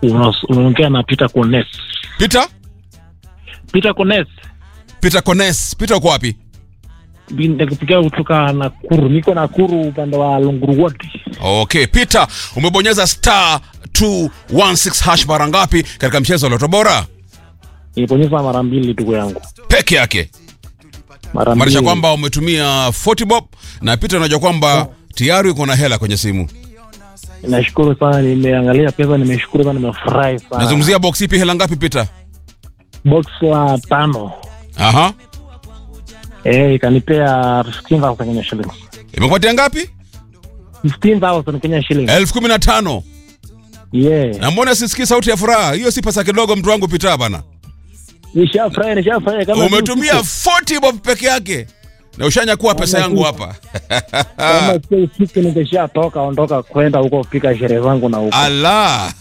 Unas- unaongea na Peter Kones. Peter? Peter Kones. Peter Kones. Peter uko wapi? Nakupigia kutoka Nakuru. Niko Nakuru upande wa Lunguru Ward. Okay, Peter, umebonyeza star 216 hash mara ngapi katika mchezo wa Loto Bora? Nilibonyeza mara mbili ndugu yangu. Peke yake. Mara Maanisha mbili. kwamba umetumia 40 bob na Peter unajua kwamba tayari uko na hela kwenye simu. Nashukuru sana, nimeangalia pesa, nimeshukuru sana, nimefurahi sana. Nazungumzia box ipi hela ngapi Peter? box la tano. Aha. Eh, ikanipea 15,000 Kenya shillings. Imekupatia ngapi? 15,000 Kenya shillings. elfu kumi na tano. Yeah. Na mbona sisikii sauti ya furaha? Hiyo si pesa kidogo mtu wangu Peter bana. Nishafurahi, nishafurahi kama Umetumia 40 bob peke yake. Na ushanyakua pesa Kama yangu si- hapa. kama sio usiku ningeshatoka ondoka kwenda huko kupika sherehe zangu na huko. Ala.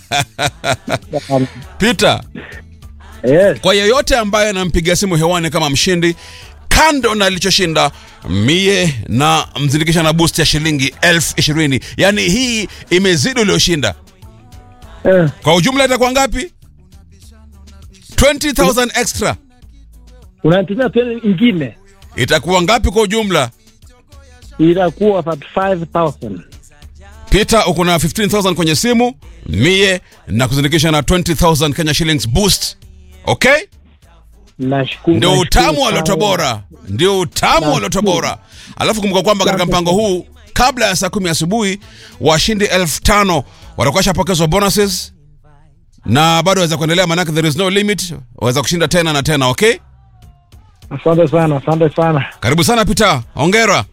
Peter, Yes. kwa yeyote ambaye anampigia simu hewani kama mshindi kando na alichoshinda mie na mzindikisha na boost ya shilingi elfu ishirini yaani hii imezidi ulioshinda Eh, kwa ujumla itakuwa ngapi 20000 extra unatumia tena ingine itakuwa ngapi kwa ujumla itakuwa 35000 peter uko na 15000 kwenye simu mie na kuzindikisha na 20000 kenya shillings boost okay nashukuru ndio nashukuru utamu wa sana. loto bora ndio utamu wa loto bora alafu kumbuka kwamba katika mpango huu kabla ya saa kumi asubuhi washindi elfu tano watakuwa washapokezwa bonuses na bado waweza kuendelea manake there is no limit waweza kushinda tena na tena okay asante sana asante sana karibu sana peter ongera